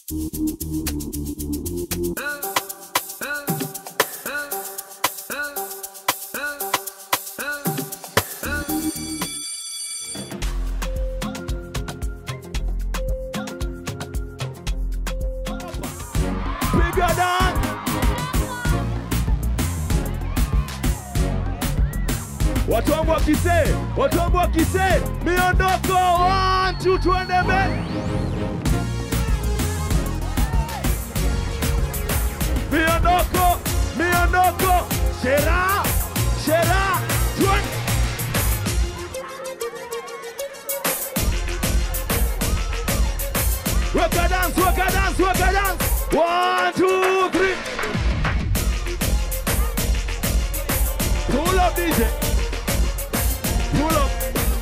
Piga dance. Watu wangu wa Kisee, watu wangu wa Kisee, miondoko, one, two, tuende mbele. Miondoko, miondoko, shera, shera, tuende. Weka dance, weka dance, weka dance. One, two, three. Pull up, DJ. Pull up.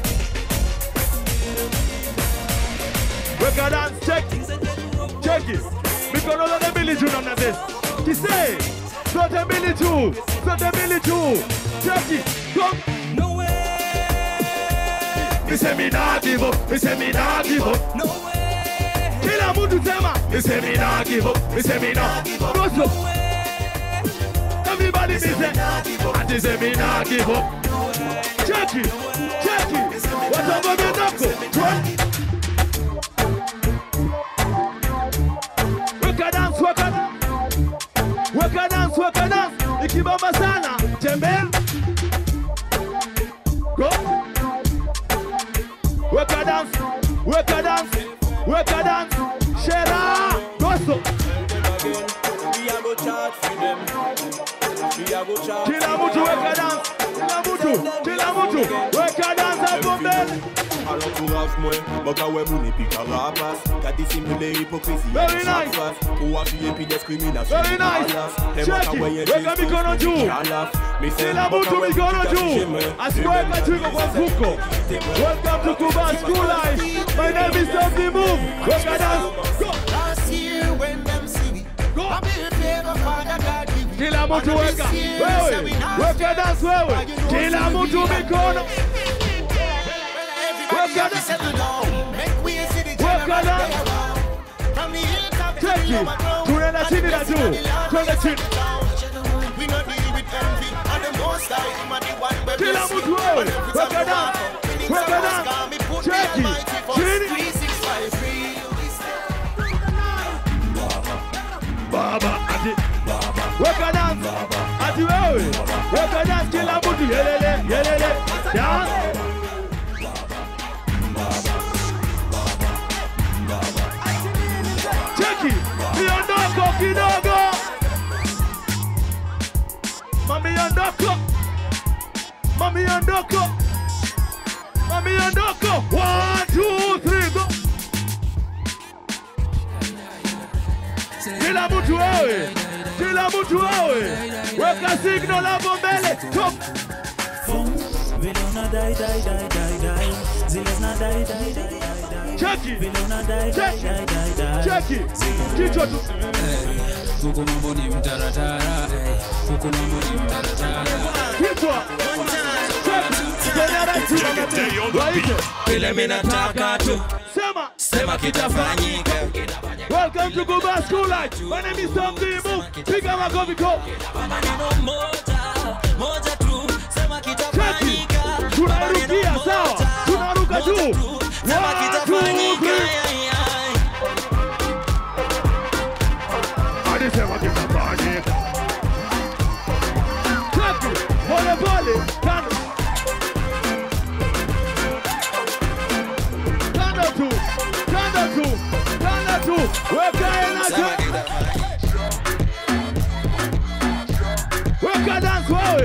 Weka dance, check. Check it. Mikono zote mbili juu namna this. Kisee. Zote mbili juu. Zote mbili juu. Check it. Come. No way, Me say me not give up. Me say me not give up. no way, Kila mtu sema. Me say me not give up. Me say me not give up. What's up? Everybody me say. Ati say me not give up. Check it. Check it. Watu ambao miondoko. Twerk. Weka dance, weka dance. Weka dance, weka dance. Ikibamba sana, tembea. Go. Weka dance, weka dance, weka dance. Shera, goso. we a go charge for them. We a go charge. Kila mtu weka dance, kila mtu, kila mtu weka dance hapo mbele. Entourage moi, boka we mouni pi karapas Ka disimule hypocrisie Very nice. Ou apuye pi discrimination Very nice. Check it. Weka mikono juu. Kila mtu mikono juu. Asiweka chiko kwa mfuko. Welcome to Kuba School Life. My name is Something Move. Weka dance. Go. Last year when them see me, Go. I build favor Father God give me. Kila mtu weka. Wewe, weka dance wewe. Kila mtu mikono. Everybody Weka have to dance. settle down. Make way see the Weka general dance. they around. From the hilltop to Check the it. lower ground. Tunaenda And chini the na blessing juu. of the Lord Twende will chini. settle down. We not deal with envy. And the most high, him and the one where Kila bless mtu me. wewe. And every Weka time you dance. walk, feelings Weka are dance. lost, God, me put Check the it. Almighty first. Chini. 365 real. Baba ati weka dance ati wewe weka dance kila mtu yelele yelele dance cheki miondoko kidogo mamiondoko mamiondoko mamiondoko one two three go kila mtu wewe, kila mtu wewe, weka signal hapo mbele. Top. Vile una dai dai dai dai dai Zile zina dai dai dai dai dai Cheki, Vile una dai dai Check. dai dai dai cheki, kichwa tu. huku mambo ni mtaratara huku mambo ni mtaratara Kichwa. Cheki, kwenye right mama tu. Waite. Vile mi nataka tu Sema, Sema kitafanyika welcome to Kuba School Life. My name is Tom D. Move. Piga makofi kwa. Maneno moja moja tu Sema Cheki, kitafanyika tunarukia sawa, tunaruka juu. Sema One, two, kitafanyika three. ai, ai. Hadi sema kitafanyika. Cheki, pole pole, kando. Kando tu, kando tu, kando tu. Weka enacho. Weka dance wewe.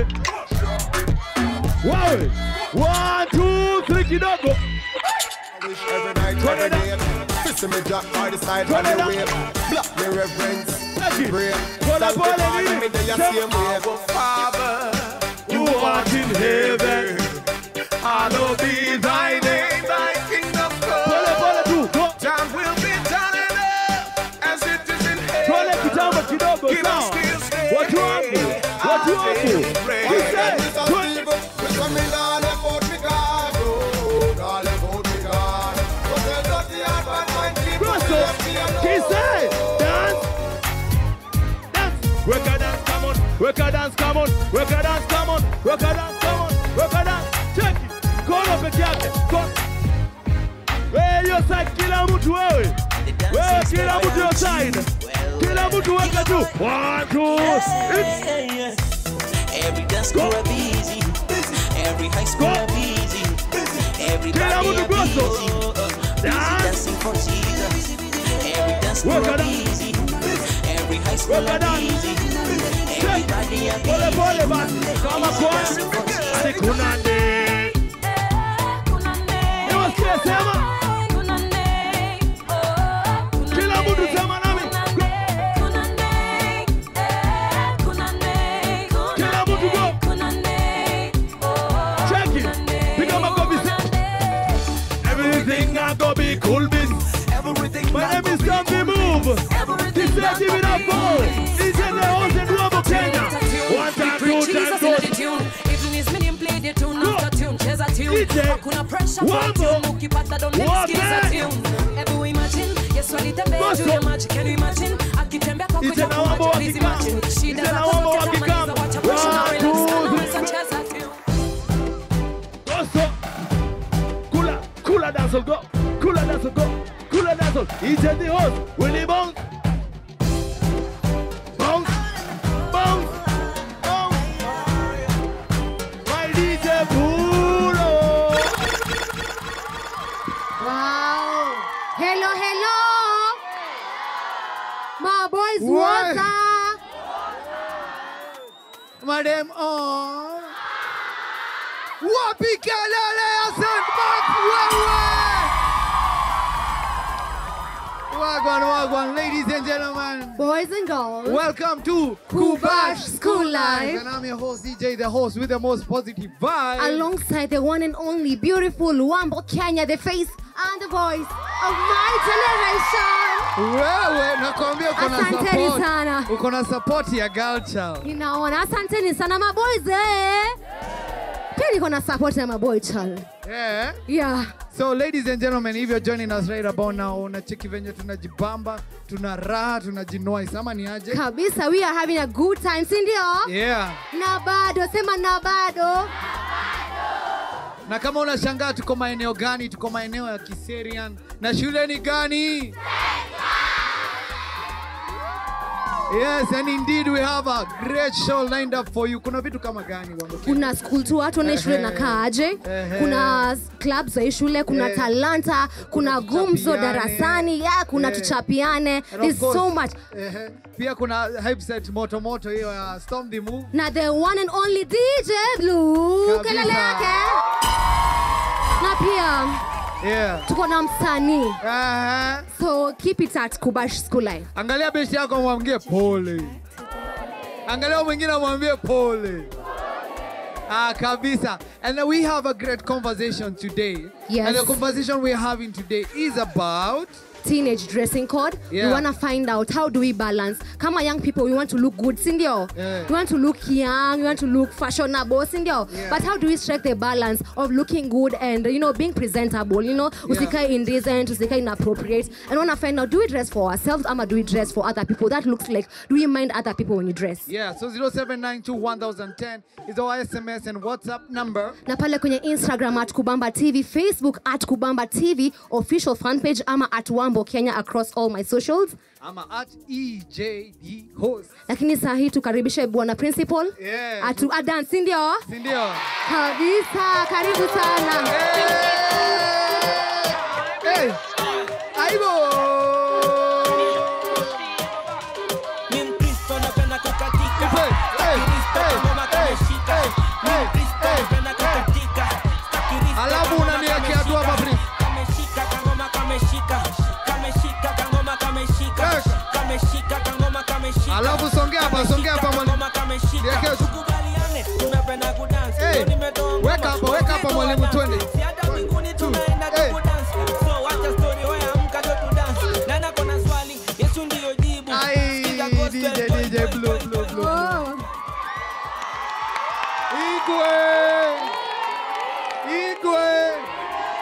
Wewe. One, two, three kidogo. Wish every night, Turn every it day. Listen me drop by the side Turn on it the up. way. Block me reverence. Cheki. Pray. Pole Thank pole the Father, nini? me the Sema. same way. Father, You art in heaven. hallowed be thy name, thy kingdom Pole come. pole tu. Go. Thy will be done in earth as it is in Twende heaven. kitambo kidogo Give us sawa. still stay. Watu wangu, watu wangu. Kise, twende. Kristo, kise, Weka dance, come on. Weka dance, come on. Weka dance, come on. Weka dance. Check it. Kono peke yake. Kono. Wewe hiyo side kila mtu wewe. Wewe kila mtu hiyo side. Kila mtu weka juu. One, two, it's Every dance school Go. a busy. Every high school Go. a busy. Kila Everybody mtu a gozo. busy. Dance. Dancing for Jesus. Every dance school Weka a dance. busy. Every high school Weka a dance. busy. Everybody a Pole pole busy. basi. Kama kwa. Dancing for Jesus. Hadi kuna ndege. Niwasikie sema. Kila mtu sema nami. Kila mtu go. Check it. Piga makofi. Everything I go be cool beans. My name is Tom the Move. This is give it up for. This is the host and Wabo Kenya. One time, two time, two. Ije na wambo wa kikamba. Ije na wambo wa kikamba. One, two, three. Goso. Kula, kula dancehall go. Kula dancehall go. Kula dancehall. Ije the host. Willie Bounce. Bounce. Bounce. Bounce. My DJ Puro. Wow. Hello, hello. My boys, Why? what's up? Madam on. Wapi kelele ya St. Mark wewe? Wagwan, wagwan, ladies and gentlemen. Boys and girls. Welcome to Kubash School Life. And I'm your host, DJ, the host with the most positive vibe. Alongside the one and only beautiful Wambo Kenya, the face and the voice of my generation. Wewe, nakwambia uko na Asanteni support. sana. Uko na support ya girl child. Ninaona asanteni sana maboys eh. Pia niko na support ya maboy child. Yeah. Yeah. So ladies and gentlemen, if you're joining us right about now, unacheki venye tunajibamba, tuna raha, tunajinoi. Sama ni aje? Kabisa, we are having a good time, si ndio? Yeah. Na bado, sema na bado. Na kama unashangaa tuko maeneo gani, tuko maeneo ya Kiserian na shule ni gani? Yes, and indeed we have a great show lined up for you. Kuna vitu kama gani Wambo Kenya? kuna school tour tuone shule Ehe. na kaaje Ehe. kuna club za hii shule kuna Eh. talanta kuna gumzo tuchapiane. darasani ya kuna Eh. tuchapiane And of There's so course, much ehe, pia kuna hype set moto moto hiyo ya Storm the Move. na the one and only DJ Blue Kabisa. kelele yake na pia Yeah. tuko na msanii Aha. so keep it at Kubash School Life Angalia besti yako mwambie pole. Angalia mwingine mwambie pole. Ah, kabisa. And we have a great conversation today. Yes. And the conversation we're having today is about teenage dressing code Yeah. we want to find out how do we balance kama young people we want to look good sindio Yeah. we want to look young we want to look fashionable sindio Yeah. but how do we strike the balance of looking good and you know being presentable you know usikae indecent usikae inappropriate and want to find out do we dress for ourselves ama do we dress for other people that looks like do we mind other people when you dress yeah, so 07921010 is our SMS and WhatsApp number. na pale kwenye instagram at kubamba tv facebook at kubamba tv official fan page ama at wambo kenya across all my socials I'm at EJD host. lakini saa hii tukaribishe bwana principal Yeah. atu adan si ndio Si ndio? kabisa karibu sana Hey. Aibo. Mi Mkristo napenda kukatika. Hey, hey, Kristo hey, kangoma hey, kameshika. Mi hey, Mkristo hey, napenda hey. kukatika. Kristo Alafu kangoma unaniwekea tu hapa, kameshika. Prince. Kameshika kangoma kameshika. Kameshika kangoma kameshika. Yes. Kameshika kangoma kameshika. Alafu songea hapa, songea hapa mwalimu. Kangoma kameshika. Niwekee tu. Tukubaliane, tunapenda kudance. Hey, Leo nimetoa ngoma. weka hapa, weka hapa mwalimu, twende. Si hata mbinguni two, tunaenda hey. tukudance. So wacha story, wewe amka ndio tudance. Na nako na swali, Yesu ndiyo jibu. Ai, Sikiza gospel, DJ, boy, DJ, boy, blue, boy, blue, boy, blue. boy. Oh. Igwe. Igwe.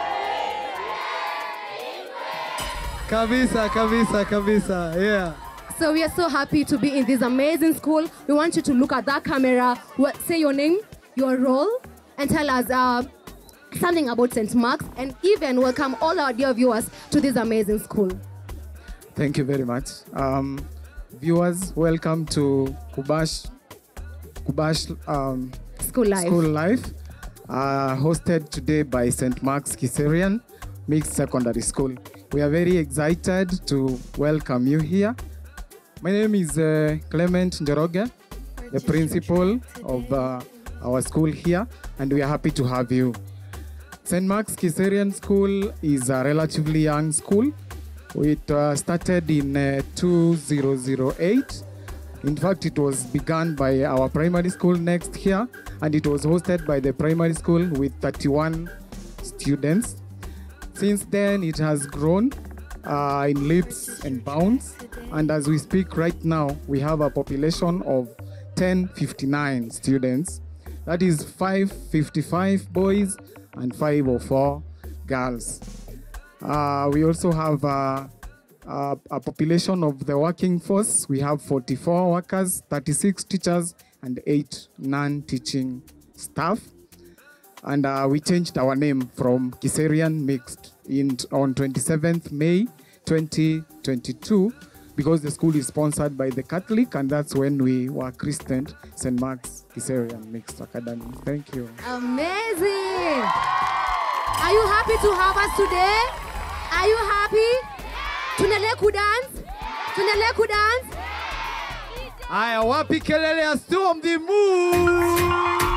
Kabisa, kabisa, kabisa. Yeah. So we are so happy to be in this amazing school. We want you to look at that camera, what, say your name, your role, and tell us uh, something about St. Mark's, and even welcome all our dear viewers to this amazing school. Thank you very much. Um, viewers, welcome to Kubash, Kubash um, School Life. School Life, uh, hosted today by St. Mark's Kiserian Mixed Secondary School. We are very excited to welcome you here. My name is uh, Clement Njoroge, the principal of uh, our school here, and we are happy to have you. St. Mark's Kiserian School is a relatively young school. It uh, started in uh, 2008. In fact, it was begun by our primary school next here, and it was hosted by the primary school with 31 students. Since then, it has grown uh, in leaps and bounds, and as we speak right now, we have a population of 1059 students. That is 555 boys and 504 girls. Uh, we also have uh, uh, a population of the working force. We have 44 workers, 36 teachers, and 8 non teaching staff. And uh, we changed our name from Kiserian Mixed in, on 27th May 2022 because the school is sponsored by the Catholic, and that's when we were christened St. Mark's Kiserian Mixed Academy. Thank you. Amazing! Are you happy to have us today? Are you happy? Tuendelee kudance? Tuendelee kudance? Aya, wapi kelele ya Storm the Moon?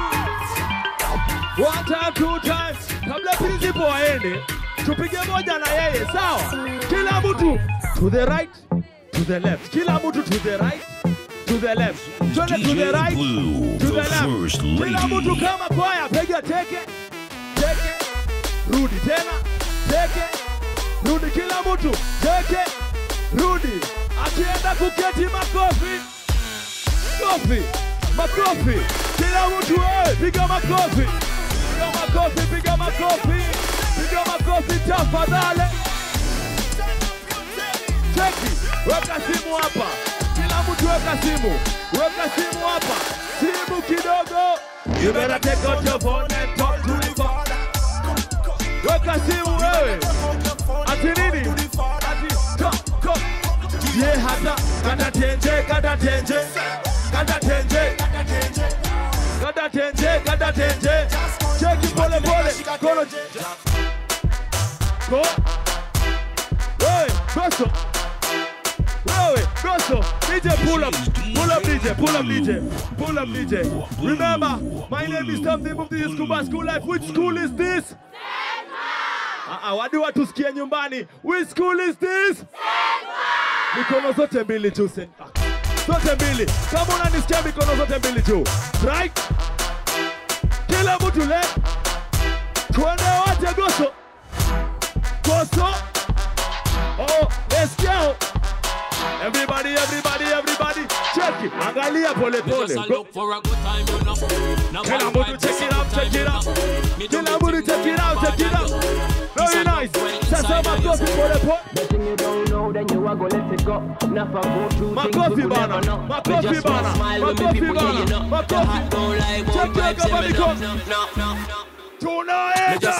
One time, two times. Kabla principal aende, tupige moja na yeye, sawa? Kila mtu to the right, to the left. Kila mtu to the right, to the left. Twende to the right, to the left. Kila mtu kama kwaya, piga teke, teke, rudi tena, teke, rudi. Kila mtu teke, rudi. Akienda kuketi, makofi, makofi, makofi. Kila mtu wewe, piga makofi, piga makofi, piga makofi, piga makofi tafadhali. Cheki, weka simu hapa, kila mtu weka simu, weka simu hapa, simu kidogo. You better take out your phone and talk to the father. Weka simu wewe, ati nini? Ati talk, talk. Ye hata kata tenje, kata tenje, kata tenje, kata tenje, kata tenje. Cheki pole pole, kono. Go. Wewe, goso. Wewe, goso. DJ pull up. Pull up DJ, pull up DJ. Pull up DJ. Remember, my name is Tom the Move. This is Kuba School Life. Which school is this? Ah, wadi watu sikie nyumbani. Which school is this? Mikono zote mbili tu St. Mark. Zote mbili. Kama unanisikia mikono zote mbili tu. Right? Kila mtu left. Tuende wote goso. Goso. Oh, let's go. Everybody, everybody, everybody. Check it. Angalia pole pole. Go. Kila mtu check it out, check it out. Kila mtu check it out, check it out. Very nice. Sasa makofi pole pole. Makofi bana, makofi bana, makofi bana, makofi. Check it out kama mikono. Tunaenda.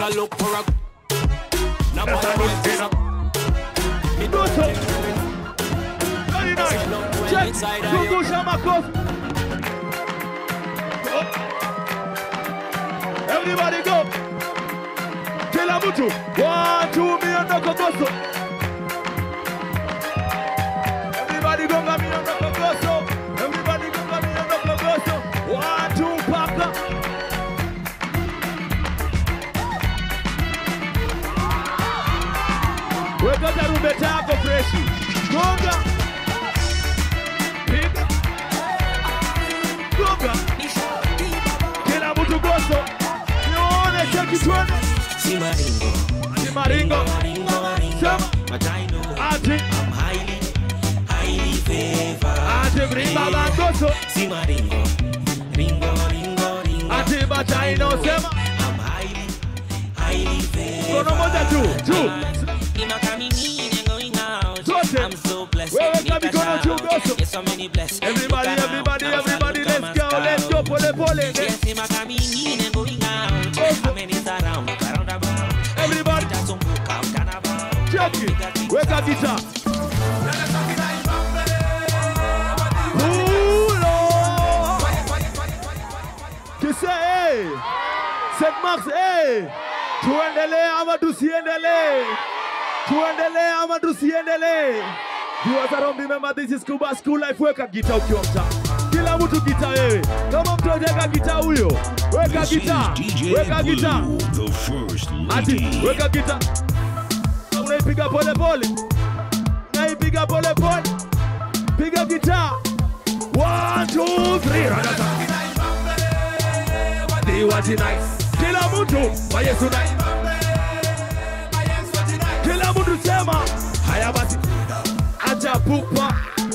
Goso. Very nice. Check. Zungusha makofi. Go. Everybody go. Kila mtu. One, two, miondoko goso. Everybody gonga miondoko goso. Everybody gonga miondoko goso. One, two, paka. Weka tarumbeta yako freshi. Gonga. Piga. Gonga. Kila mtu goso. Nione cheki twende. Si maringo. Sema. Ati. Ati brimba bangoso. Ati bataino sema. Kono moja tu, tu. Zote. Wewe weka mikono juu Goso. Yes, so many bless. Everybody, Look around, everybody, now everybody, fans let's come go, and let's go, pole pole. Yes, him a coming in and going out. How many is around? Around about. Everybody. That's some book of carnival. Check it. Wake up guitar. Pull up. Kise, hey. St. Max, hey. Tuendelee ama tusiendelee? Tuendelee ama tusiendelee? Viewers around remember this is Kuba School Life. Weka gita ukiwa mtaa. Kila mtu gita wewe. Kama mtu hajaweka gita huyo, weka gita. Weka gita. the first Ati, weka gita. Unaipiga pole pole. Unaipiga pole pole. Piga gita. One, two, three. Ragata. Diwati nice. Kila mtu wa Yesu nice. Kila mtu sema haya basi. Acha pupa.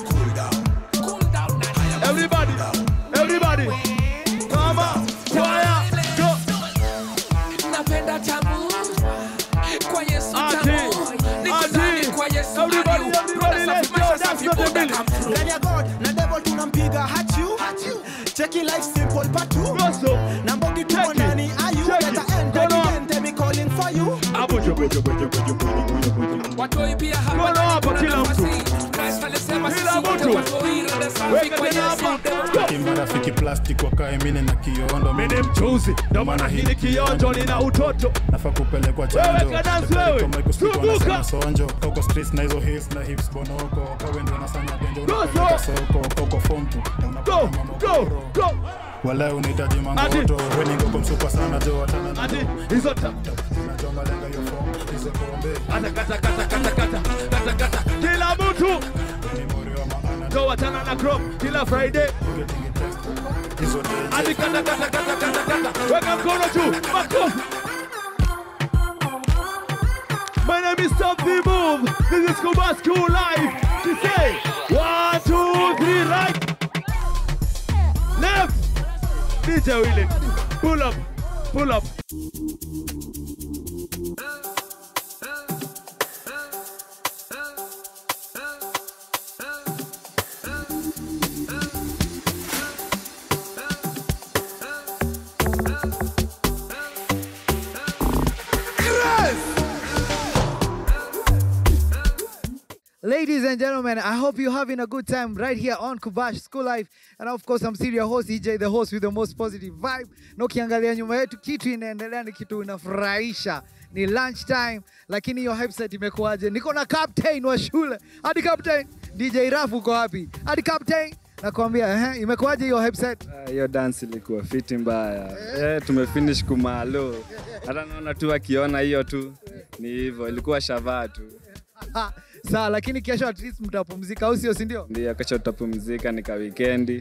Everybody, everybody. Come on, choir, go. napenda tamu kwa Yesu Ati, tamu niko ati. ndani kwa Yesu Everybody, aliu everybody, Brother let's safi, go, maisha that's safi, not the Buddha bill. come through. Ndani ya God na devil tunampiga hachu cheki life simple patu na mbogi tuko ndani ayu leta end again they be calling for you watoi pia hapa Mkono ndani hapo kuna kila nafasi. mtu. Christ alisema Kila sisi wote mtu. watoi rada safi Weka kwa tena Yesu hapa. kimarafiki plastic wakae mine na kiondo Mimi ni mchuzi, ndo maana hili kionjo nina utoto. nafaa kupelekwa Wewe chanjo kadance wewe. Zunguka. na sonjo kauko streets na hizo hills na hips bonoko kawe ndio unasanya denjo Go, unapeleka go. soko kauko form tu Go, go, go. wala unahitaji mangoto weni ngoko msupa sana jo watana na Ati, hizo ta. najua malenga hiyo form hizo pombe Kata, kata, kata, kata, kata, kata, kata. Kila mtu go watana na crop kila Friday. hizo Ati kata, kata, kata, kata, kata. Weka mkono juu. Makofi. My name is Stop the Move. This is Kuba School Life. To say one, two, three, right, left. DJ Willie, pull up, pull up. Ladies and gentlemen, I hope you're having a good time right here on Kubash School Life. And of course, I'm still your host, EJ, the host with the most positive vibe. Na ukiangalia nyuma yetu, kitu inaendelea ni kitu inafurahisha. Ni lunch time, lakini hiyo hype set imekuwaje? Niko na captain wa shule. Hadi captain, DJ Rafu uko wapi? Hadi captain, nakwambia, eh, imekuwaje hiyo hype set? Ah, hiyo dance ilikuwa fiti mbaya eh, tumefinish kumalo hata naona tu akiona hiyo tu ni hivyo ilikuwa shavaa tu Sawa, lakini kesho at least mtapumzika, au sio, si ndio? ndio kesho tutapumzika nika wikendi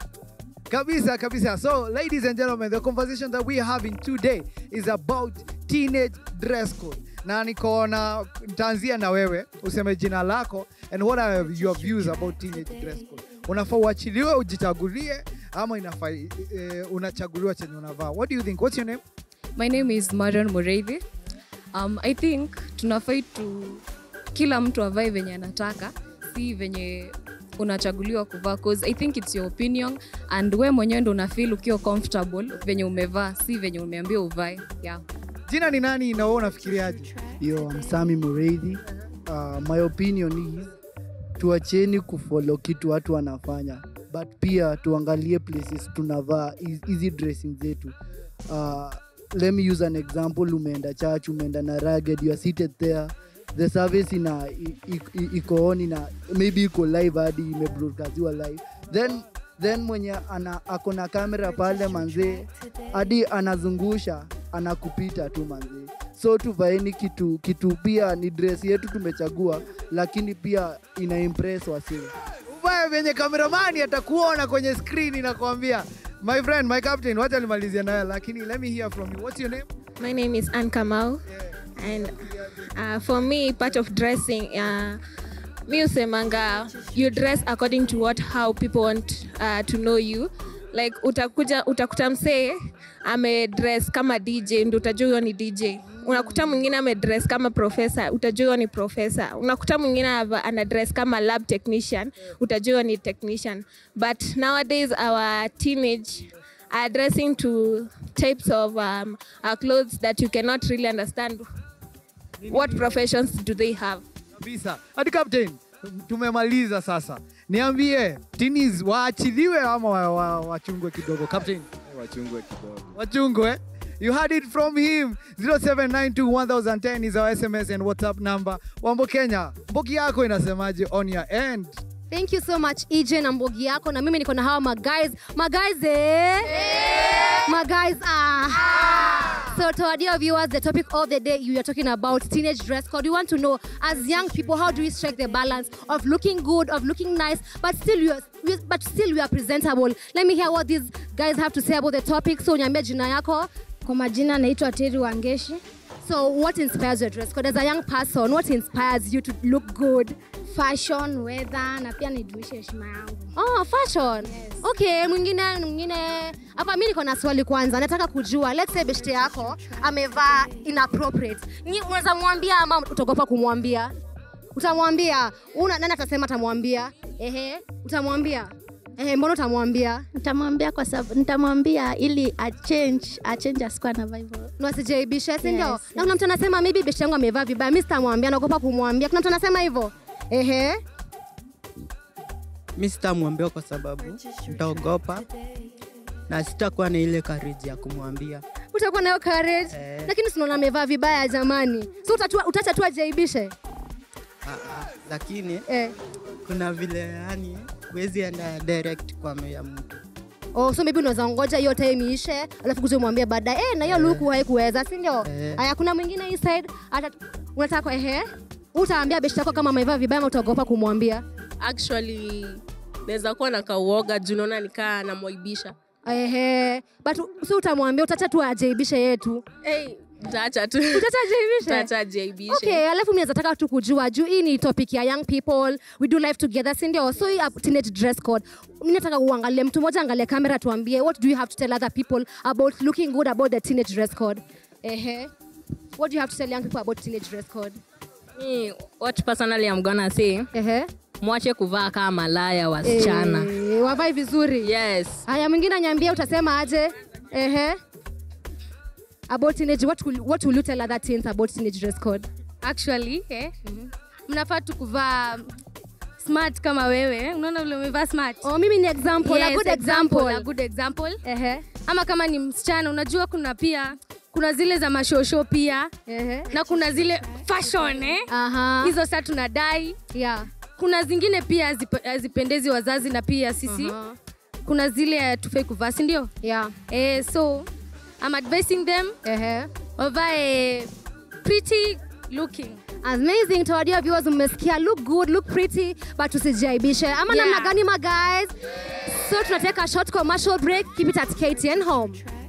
Kabisa, kabisa. So, ladies and gentlemen, the conversation that we are having today is about teenage dress code. Na nikaona nitaanzia na wewe useme jina lako and what are your views about teenage dress code. Unafaa uachiliwe ujichagulie ama inafaa eh, unachaguliwa chenye unavaa. What do you think? What's your name? My name is Marion Mureithi. Um, I think tunafai tu kila mtu avae venye anataka, si venye unachaguliwa kuvaa cause I think it's your opinion and we mwenyewe ndo una feel ukiwa comfortable venye umevaa, si venye umeambia uvae. Yeah. Jina ni nani na wewe unafikiriaje? Yo, I'm Sami Mureithi. Uh, my opinion is tuacheni kufollow kitu watu wanafanya but pia tuangalie places tunavaa hiz- hizi dressing zetu uh, let me use an example umeenda church umeenda na ragged you are seated there the service ina i- i- i- iko on ina maybe iko live hadi imebroadcastiwa live then then mwenye ana ako na kamera pale manzee hadi anazungusha anakupita tu manzee so tuvaeni kitu kitu pia ni dress yetu tumechagua lakini pia ina impress wasee Uvae venye kameramani atakuona kwenye screen nakwambia. My friend, my captain, wacha nimalizia naye lakini let me hear from you. What's your name? My name is Anne Kamau, and uh, for me, part of dressing, uh, mi usemanga you dress according to what how people want uh, to know you. Like utakuja utakuta msee ame dress kama DJ ndo utajua huyo ni DJ. unakuta mwingine amedress kama profesa utajua huyo ni profesa unakuta mwingine ava- anadress kama lab technician utajua huyo ni technician but nowadays our teenage are dressing to types of um, uh, clothes that you cannot really understand what professions do they have kabisa hadi captain tumemaliza sasa niambie tinis waachiliwe ama wa- wa- wachungwe kidogo captain wachungwe kidogo wachungwe You heard it from him. 07921010 is our SMS and WhatsApp number. Wambo Kenya, mbogi yako inasemaje on your end? Thank you so much EJ na mbogi yako na mimi niko na hawa maguys. Maguys eh? Maguys ah. So to our dear viewers, the topic of the day you are talking about teenage dress code. We want to know as young people how do we strike the balance of looking good, of looking nice, but still you are, we- but still we are presentable. Let me hear what these guys have to say about the topic. So niambie jina yako. Kwa majina naitwa Teri Wangeshi. So what inspires your dress code as a young person? What inspires you to look good? Fashion, weather na pia nidumishe heshima yangu. Oh, fashion. Okay, mwingine mwingine hapa mimi niko na swali kwanza. Nataka kujua let's say beshte yako amevaa inappropriate. Ni unaweza mwambia ama utaogopa kumwambia? Utamwambia. Una nani atasema atamwambia? Ehe, utamwambia. Ehe, mbona utamwambia? Nitamwambia kwa sababu nitamwambia ili a change, a change asikuwa anavaa hivyo. Na asijaibishe, si ndio? Yes, Na kuna mtu anasema maybe beshte yangu amevaa vibaya, mimi sitamwambia, naogopa kumwambia. Kuna mtu anasema hivyo? Ehe. mi sitamwambia kwa sababu nitaogopa na sitakuwa na ile courage ya kumwambia Utakuwa nayo courage. Eh. Lakini sinaona amevaa vibaya jamani. So utatua utaacha tu ajaibishe. Ah, ah, lakini eh. kuna vile yani huwezi enda direct kwa moyo ya mtu Oh, so maybe unaweza ngoja hiyo time iishe, alafu kuja umwambie baadaye, eh, na hiyo luku haikuweza, si ndio? Eh. Aya, kuna mwingine hii side ata unataka ehe, utaambia beshte yako kama amevaa vibaya ama utaogopa kumwambia? actually naweza kuwa na kauoga juu naona nikaa namwaibisha Ehe, but si utamwambia, utacha tu ajaibishe yetu. hey, taacha tu Utacha ajaibishe? taacha ajaibishe Okay, alafu mimi naweza taka tu kujua juu hii ni topic ya young people, we do life together, si ndio? So hii uh, teenage dress code. Mimi nataka uangalie mtu mmoja angalie kamera tuambie what do you have to tell other people about looking good about the teenage dress code? Ehe. What do you have to tell young people about teenage dress code? Me, what personally I'm gonna say mwache kuvaa kama malaya wasichana Eh, wavae vizuri. Yes. Haya, mwingine anyambia utasema aje? Ehe. About teenage, what will, what will you tell other teens about teenage dress code? actually eh, mnafaa tu kuvaa smart kama wewe unaona vile umevaa smart oh, mimi ni example, a yes, good example. a good example ama kama ni msichana unajua kuna pia kuna zile za mashosho pia na kuna zile fashion eh? hizo saa tunadai yeah. kuna zingine pia hazipe- hazipendezi wazazi na pia sisi Aha. kuna zile tufai kuvaa si ndio yeah. eh, so I'm advising them wavae pretty looking Amazing to our dear viewers, mmesikia look good, look pretty, but usijaibishe. Ama Yeah. namna gani ma guys? So tunateka short commercial break. Keep it at KTN home.